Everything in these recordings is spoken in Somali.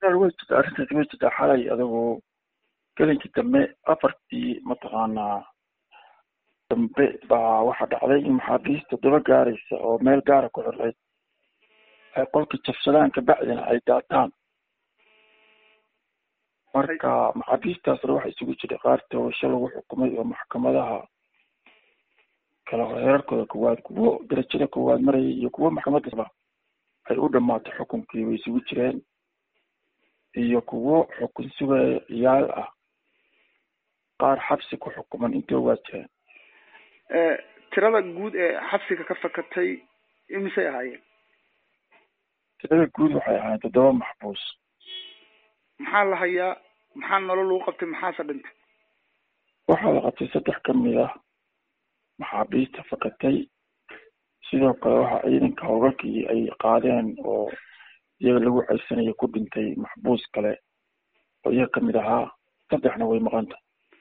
way jirtaa arrintaasi way jirtaa xalay adigu gelinkii dambe afartii mataqaanaa dambe baa waxaa dhacday in maxaabiista daba gaaraysa oo meel gaara ku xirreyd ay qolka jabsadaan kabacdina ay daataan marka maxaabiistaasna waxa isugu jiray qaar toobasho lagu xukumay oo maxkamadaha kala heerarkooda koowaad kuwo darajada koowaad marayay iyo kuwo maxkamadaba ay u dhamaato xukunkii way isugu jireen iyo kuwo xukun sugaya ciyaal ah qaar xabsi ku xukuman intoo waa jireen tirada guud ee xabsiga ka fakatay imisay ahaayeen tirada guud waxay ahaayeen toddoba maxbuus maxaa la hayaa maxaa nolol lagu qabtay maxaase dhintay waxaa la qabtay saddex kamid ah maxaabiista fakatay sidoo kale waxaa ciidanka howlgalkii ay qaadeen oo iyaga lagu ceysanayo ku dhintay maxbuus kale oo iyaga kamid ahaa saddexna way maqanta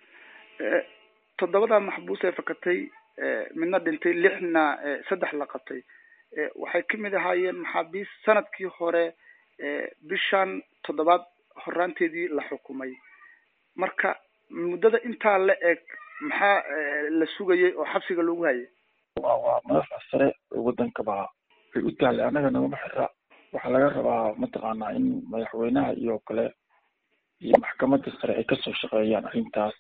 toddobada maxbuus ee fakatay midna dhintay lixna saddex la qabtay waxay kamid ahaayeen maxaabiis sanadkii hore bishan toddobaad horaanteedii la xukumay marka muddada intaa la eg maxaa la sugayay oo xabsiga loogu hayay wa waa madaxda sare oo wadankaba ay u tahlay annaga nagama xira waxaa laga rabaa mataqaanaa in madaxweynaha iyo kale iyo maxkamadda sare ay kasoo shaqeeyaan arrintaas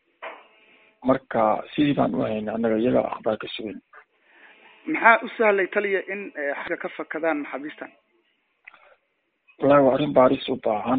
marka sidii baan u haynay annaga iyaga akhbaar ka sugan maxaa u sahlay taliya in xabsiga ka fakadaan maxaabiistan wallahi waa arrin baaris u baahan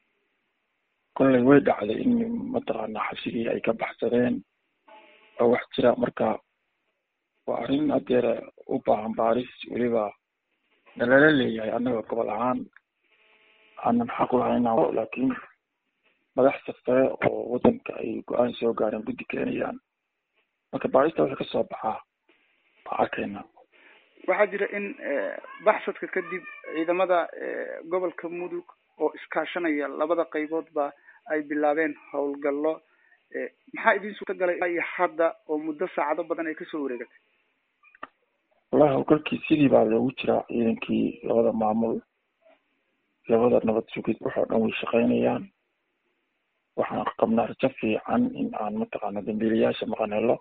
kollay way dhacday in mataqaanaa xabsigii ay ka baxsadeen oo wax jira marka waa arrin hadeer u baahan baaris weliba nalala leeyahay annaga gobol ahaan aanan xaq lahayn laakiin madax safare oo wadanka ay go-aan soo gaareen guddi keenayaan marka baarista wixii kasoo baxaa waa arkayna waxaa jira in baxsadka kadib ciidamada gobolka mudug oo iskaashanaya labada qayboodba ay bilaabeen howlgallo maxaa idin suurta galay iyo hadda oo muddo saacado badan ay kasoo wareegatay wallahi howlgalkii sidii baa loogu jiraa ciidankii labada maamul labada nabad sugid waxoo dhan way shaqeynayaan waxaan qabnaa rajo fiican in aan mataqaana dambiilayaasha maqan helo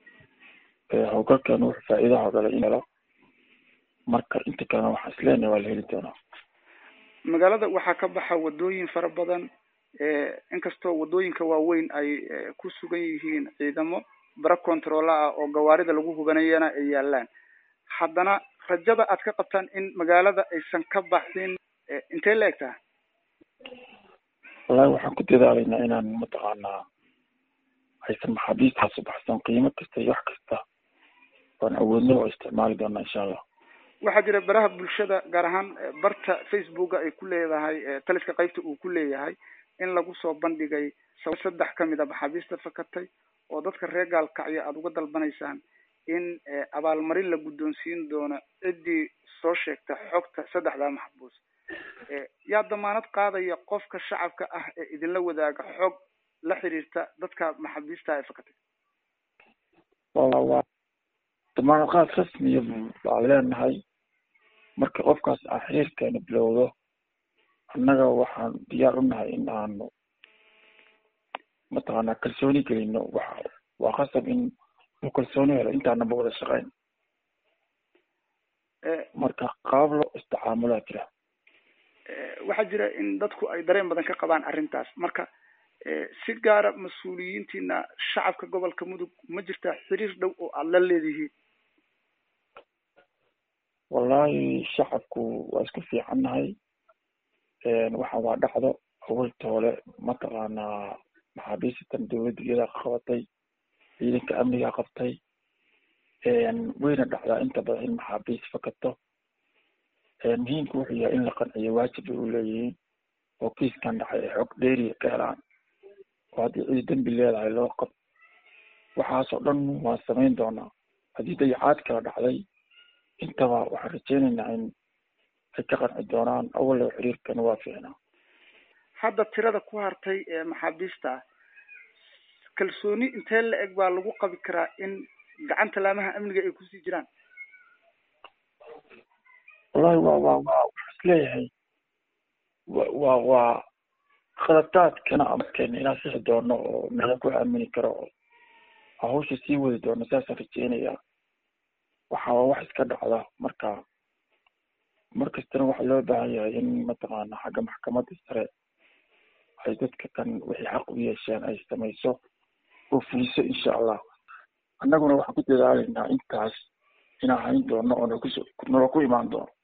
howlgalkan wuxuu faa'iidaha dhalay in helo marka inta kalena waxaan isleenahay waa la heli doonaa magaalada waxaa ka baxa wadooyin fara badan inkastoo wadooyinka waaweyn ay ku sugan yihiin ciidamo bara controla ah oo gawaarida lagu hubanayana ay yaalaan haddana rajada aad ka qabtaan in magaalada aysan ka baxin intee la eg taha wallahi waxaan ku dadaalaynaa inaan mataqaanaa aysan maxaabiistaas u baxsan qiimo kasta iyo wax kasta oan awoodno oo isticmaali doonaa insha allah waxaa jira baraha bulshada gaar ahaan barta facebooka ay ku leedahay taliska qaybta uu ku leeyahay in lagu soo bandhigay saddex kamid a maxaabiista fakatay oo dadka reer gaalkacyo aada uga dalbanaysaan in abaalmarin la guddoonsiin doono ciddii soo sheegta xogta saddexdaa maxbuus yaa damaanad qaadaya qofka shacabka ah ee idinla wadaaga xog la xiriirta dadka maxaabiista ee fakatay wa damaanad qaad rasmiya baan leenahay marka qofkaas aan xiriirkeena bilowdo annaga waxaan diyaar u nahay in aanu mataqaanaa kalsooni gelino waxa waa khasab in uu kalsooni helo intaanaba wada shaqeyn marka qaab loo isticaamulaa jira waxaa jira in dadku ay dareen badan ka qabaan arrintaas marka si gaara mas-uuliyiintiina shacabka gobolka mudug ma jirtaa xiriir dhow oo aada la leedihiin wallahi shacabku waa isku fiicannahay waxaan waa dhacdo awalta hore mataqaanaa maxaabiistan dawladda iyadaa qabatay ciidanka amnigaa qabtay wayna dhacdaa inta badan in maxaabiis fakato muhiimka wuxuu yahay in la qanciyo waajib bay u leeyihiin oo kiiskan dhacay ay xog dheeriya ka helaan oo haddii cidi dembi leedahay loo qab waxaasoo dhan waan samayn doonaa haddii dayacaad kala dhacday intaba waxaan rajeynaynaa in ay ka qanci doonaan awallow xiriirkana waa fiicnaa hadda tirada ku hartay ee maxaabiista kalsooni intee la eg baa lagu qabi karaa in gacanta laamaha amniga ay kusii jiraan wallahi wa wa wa waxaa isleeyahay wa waa khaladaadkana amadkeena inaan sixi doono oo meela ku aamini karo oo hawsha sii wadi doono saasaan rajeynayaa waxa waa wax iska dhacda marka mar kastana waxaa loo baahan yahay in mataqaana xagga maxkamadda sare ay dadka kan wixii xaq u yeesheen ay samayso oo fuliso insha allah annaguna waxaan ku dadaalaynaa intaas inaan hayn doono oo nakuso nala ku imaan doono